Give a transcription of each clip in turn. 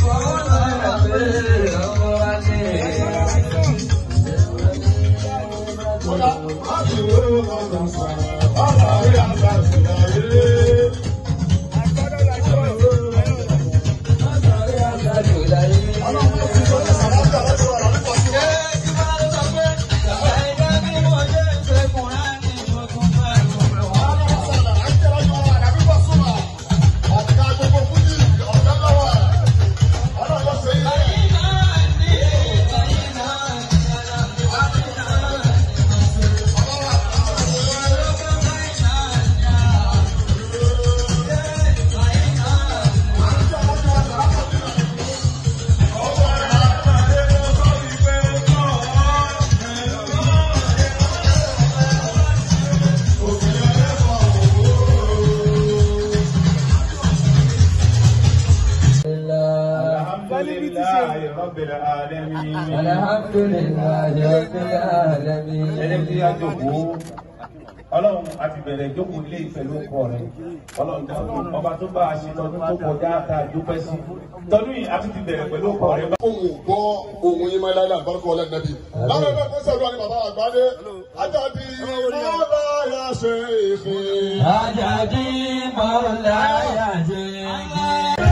Alhamdulillahi Rabbil Alamin. Alhamdulillahi Rabbil Alamin. Ẹni tí a jókòó, Ọlọ́run a ti bẹ̀rẹ̀ ìjókòó ilé ìpẹ̀lú ọkọ rẹ̀. Ọlọ́run dáhùn ọba tó bá a ṣe tọdún tó kọjá tá a dúpẹ́ sí. Tọdún yìí a ti ti bẹ̀rẹ̀ pẹ̀lú ọkọ rẹ̀. ohun gbọ́ ohun yín máa láyé àbárúkọ ọlẹ́ nàbí. lára ẹgbẹ́ fún sẹ́dúrà ní bàbá àgbáde ajáde mọ́lá yà ṣe èfè. Ajadi Maulaya Jigi.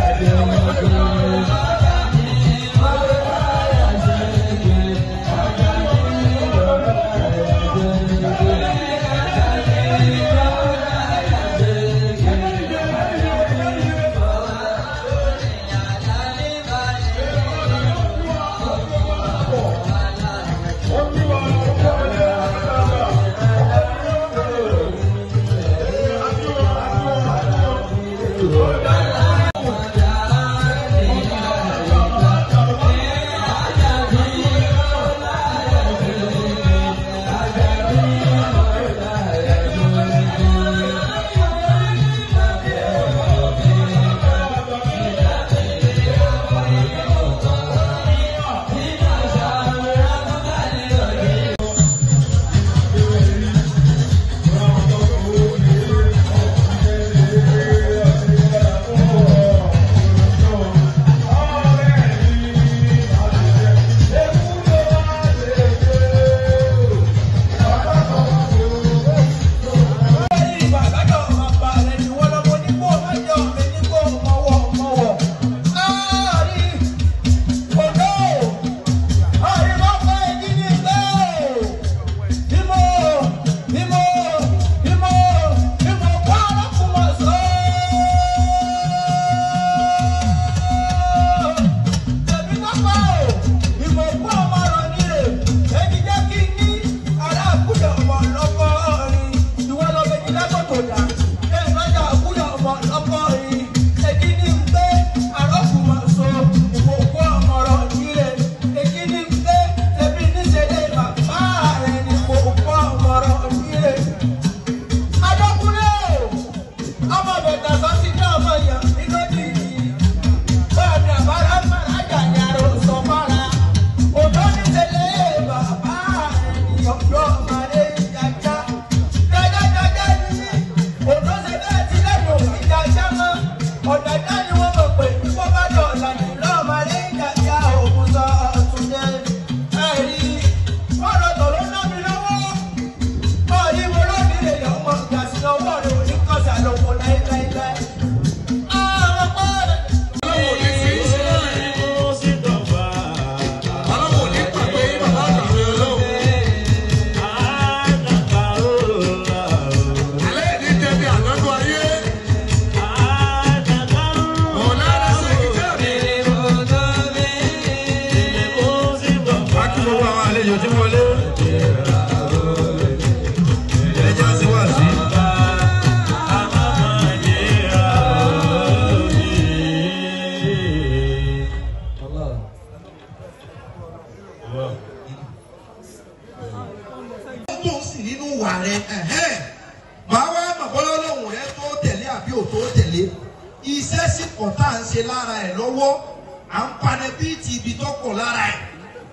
tó sì nínú wà rẹ ẹ̀hẹ́n. màá wá mọ̀ bọ́lá lóhùn rẹ tó tẹ̀lé àbí ò tó tẹ̀lé iṣẹ́ sì kọ̀ tá à ń ṣe lára ẹ̀ lọ́wọ́ à ń panẹ́ bíi ti ibi tó kọ̀ lára ẹ̀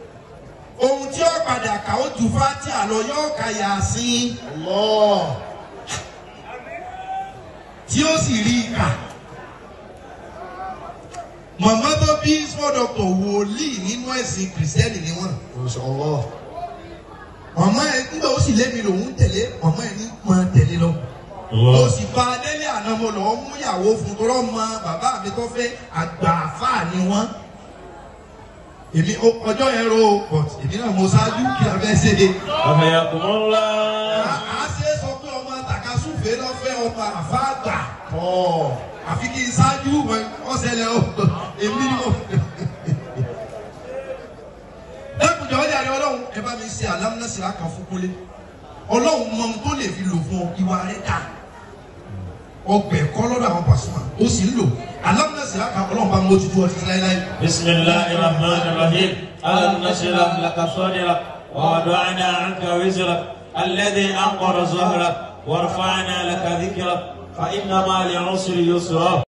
ohun tí ó padà kà ó ju fati àlọ́ yóò ka yà sí Allah. tí ó sì rí i kà mọ̀mọ́ tó bí small doctor wòlíì nínú ẹ̀sìn kìrìsìtẹ́nì ni wọ́n. Mashallah. màmá ẹ nígbà ó sì lémi lòún tẹ̀lé màmá ẹ ní mọ tẹ̀lé lọ. mo sì bá a délé àná mo lọ́ọ́ mú ìyàwó fún tọ́lọ́ mọ bàbá mi tó fẹ́ àgbà àfáà ni wọ́n. èmi ó- ọjọ́ yẹn ro but èmi náà mo ṣáájú kí a fẹ́ ṣe é. أحياكم الله a ṣe é sọ pé ọmọ takasúfèé lọ́fẹ́ ọmọ àfáàgbà tọ́ àfi kí n ṣáájú ọ̀sẹ̀lẹ̀ èmi ni mo. lẹ́kùnjọ́ ọjà rẹ ọlọ́run ẹ bá mi ṣe alámúnásíra kan fún kólé ọlọ́run mọ ohun tó lè fi lò fún ọ ìwà rẹ dà ọgbẹ́ kọ́ lọ́dọ̀ àwọn pàṣípà ó sì ń lò alámúnásíra kan ọlọ́run bá mójútó ọtí láéláé. بسم الله الرحمن الرحيم ألم نشرح لك صدرك ووضعنا عنك وزرك الذي أنقر ظهرك ورفعنا لك ذكرك فإن مع العسر يسرا